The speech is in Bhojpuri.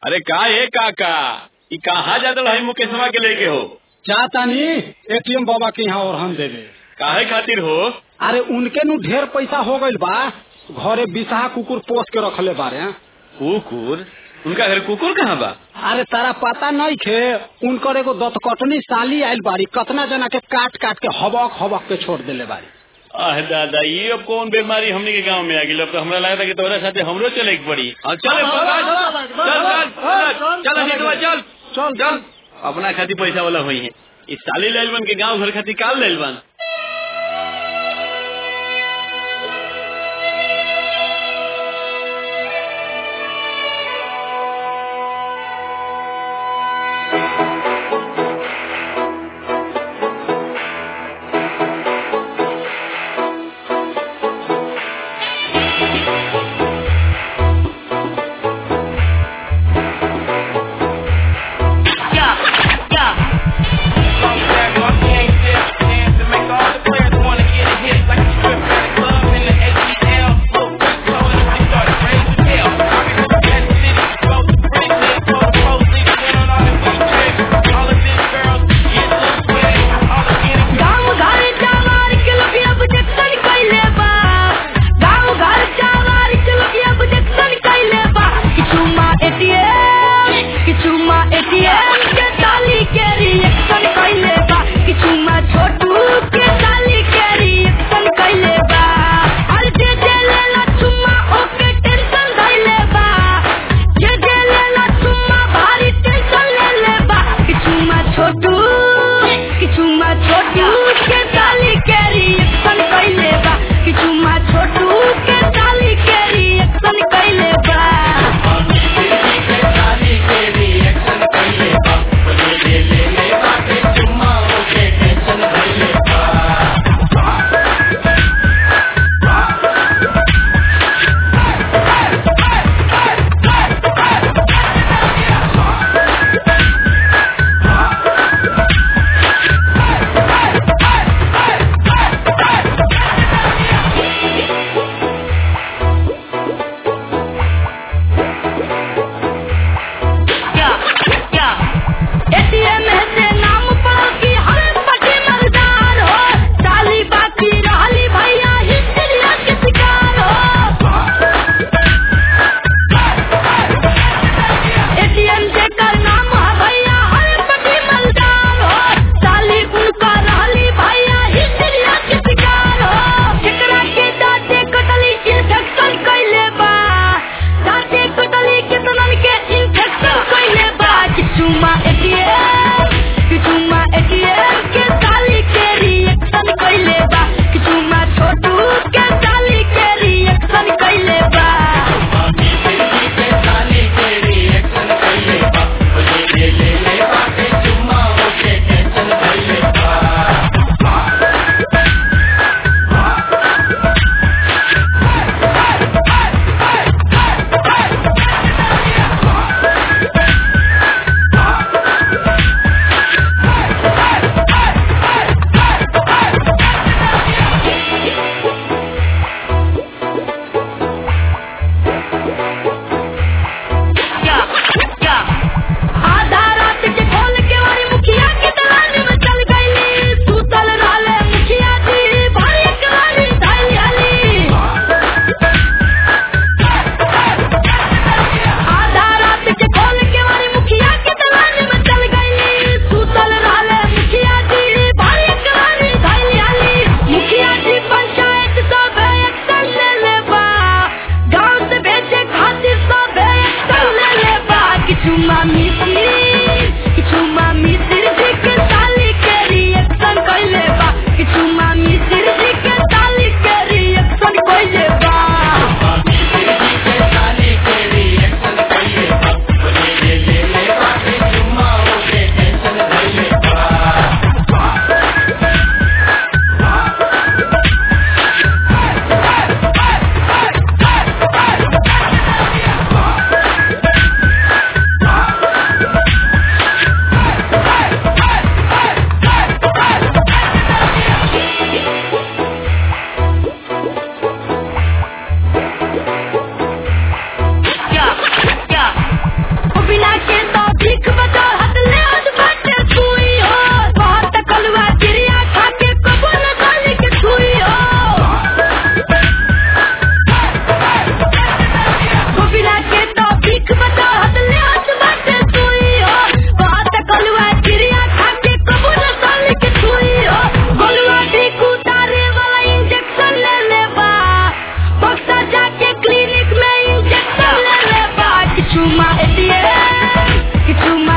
अरे का है काका ई कहाँ जात रही मुकेशवा के लेके हो चाहतानी एटीएम बाबा के यहाँ और हम देवे काहे खातिर हो अरे उनके नु ढेर पैसा हो गइल बा घरे बिसाहा कुकुर पोस के रखले बारे कुकुर उनका घर कुकुर कहाँ बा अरे तारा पता नहीं खे उनकर एगो दतकटनी साली आइल बारी कतना जना के काट काट के हबक हबक के छोड़ देले बारी आह दादा ये अब कौन बीमारी हमने के गांव में आ गई अब तो हमरा लगा था कि तोरा साथे हमरो चले के पड़ी अब चल चल चल चल अजीतवा, चल चल चल अपना खातिर पैसा वाला हुई है इस साली लाइल बन के गांव घर खातिर काल लाइल बन गाँव घर चावार के लोग अब जक्सन कइले बा गाँव घर चावार के लोग अब जक्सन कइले बा किछु मा एटीएम किछु मा एटीएम के ताली के रिएक्शन कइले बा किछु मा छोटू के ताली के रिएक्शन कइले बा हर जे जे लेला चुम्मा ओके टेंशन धइले बा जे जे लेला चुम्मा भारी टेंशन लेले बा किछु मा छोटू किछु मा छोटू के ताली के रिएक्शन कइले बा किछु मा छोटू के ताली के रिएक्शन कइले बा एटीएम से नाम पढ़ल की हर पटी मर्दार हो साली बाकी रहली भैया हिस्ट्रिया के शिकार हो एटीएम से कर नाम है भैया हर पटी मर्दार हो साली उनका रहली भैया हिस्ट्रिया के शिकार हो जेकरा के दाँते कटली इन्फेक्शन कइले बा दाँते कटली कितनन के इन्फेक्शन कइले बा किछु मा एटीएम किछु मा एटीएम के ताली के रिएक्शन कइले बा किछु मा छोटू के ताली के रिएक्शन कइले बा आधा रात के खोल के वाली मुखिया के दलान में चल गईली सुतल रहले मुखिया जी भारी कलाली धाइली हली आधा रात के खोल के वाली मुखिया के दलान में चल गईली सुतल रहले मुखिया जी भारी कलाली धाइली हली मुखिया जी पंचायत सब एक्शन ले ले बा गांव से भेजे खातिर सब एक्शन ले ले बा किछु मामी किछु मामी सिरजी के ताली के रिएक्शन कइले बा किछु मामी सिरजी के ताली के रिएक्शन कइले बा एटीएम किचुमा